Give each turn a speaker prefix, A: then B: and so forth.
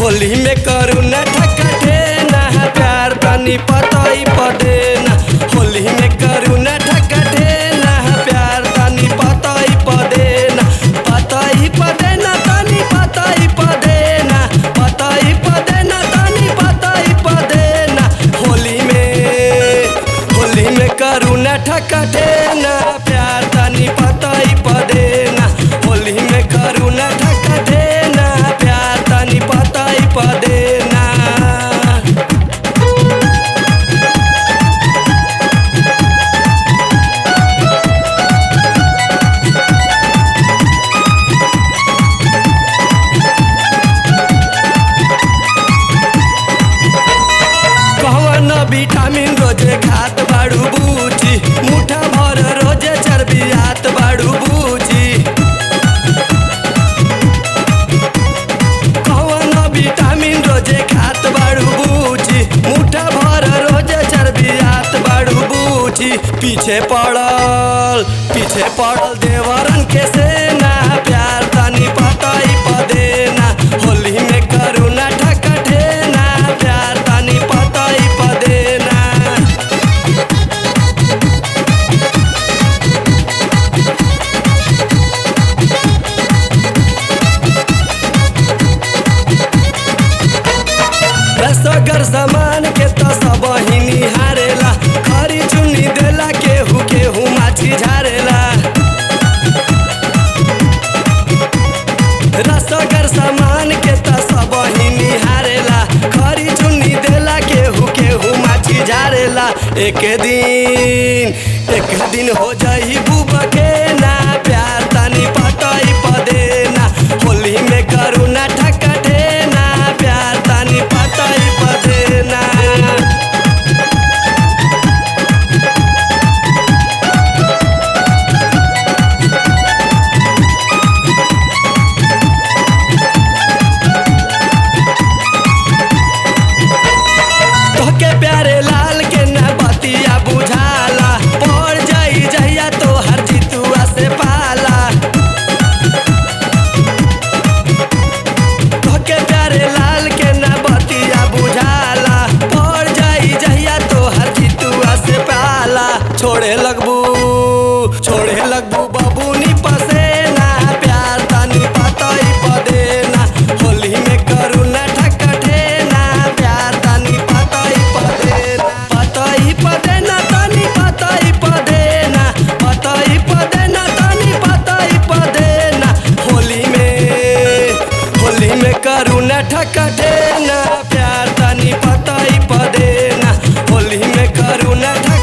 A: होली में करू न ठकठे ना प्यार तनी पतई पदे ना होली में करू न ठकठे ना प्यार तनी पतई पदे ना पतई पदे ना तनी पतई पदे ना पतई पदे ना तनी पतई पदे ना होली में होली में करू न ठकठे ना प्यार तनी पतई पदे ना होली में करू न ठकठे ना प्यार तनी पतई पदे ना कौन विटामिन रोजे खात बाड़ू बूची मुठा भर रोजे चर्बियात बाड़ू बूची कौन विटामिन रोजे खात बाड़ू बूची मुठा भर रोजे चर्बियात बाड़ू बूची पीछे पड़ल पीछे पड़ल देवरन के सेना प्यार तनी पतई पदे ना होली में करू ना ठकठे ना प्यार तनी पतई पदे ना रसगर सामान के तो सब ही निहारेला खरी चुनी देला केहू केहू माछी झारेला रसगर सामान के तो सब ही निहारेला खरी चुनी देला केहू केहू माछी झारेला एक दिन एक दिन हो जाई बुबा के ना प्यार तनी पतई पदे ना होली में करू ना ठकठे ना प्यार तनी पतई पदे ना तोहके प्यारे लाल के ना बतिया बुझाला पड़ जाई जहिया तोहर जितुआ से पाला तोहके प्यारे लाल के ना बतिया बुझाला पड़ जाई जहिया तोहर जितुआ से पाला छोड़े लगबू छोड़े लगबू बबूनी पसेना प्यार तनी पतई पदे ना होली में करू ना ठकठे ना प्यार तनी पतई पदे ना पतई पदे ना तनी पतई पदे ना पतई पदे ना तनी पतई पदे ना होली में होली में करू ना ठकठे ना प्यार तनी पतई पदे ना होली में करू ना ठक